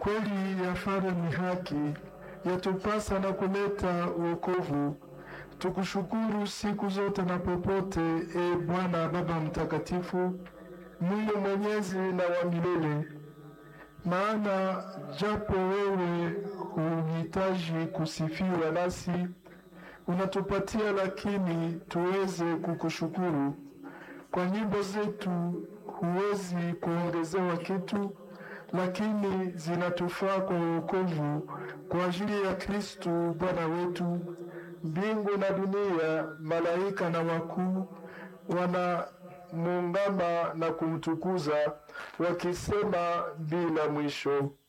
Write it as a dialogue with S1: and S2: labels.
S1: Kweli yafanya ni haki, yatupasa na kuleta wokovu. Tukushukuru siku zote na popote, e Bwana Baba Mtakatifu, Mungu mwenyezi na wa milele. Maana japo wewe huhitaji kusifiwa, nasi unatupatia lakini tuweze kukushukuru. Kwa nyimbo zetu huwezi kuongezewa kitu, lakini zinatufaa kwa wokovu kwa ajili ya Kristu Bwana wetu. Mbingu na dunia, malaika na wakuu wanamuungama na kumtukuza wakisema bila mwisho.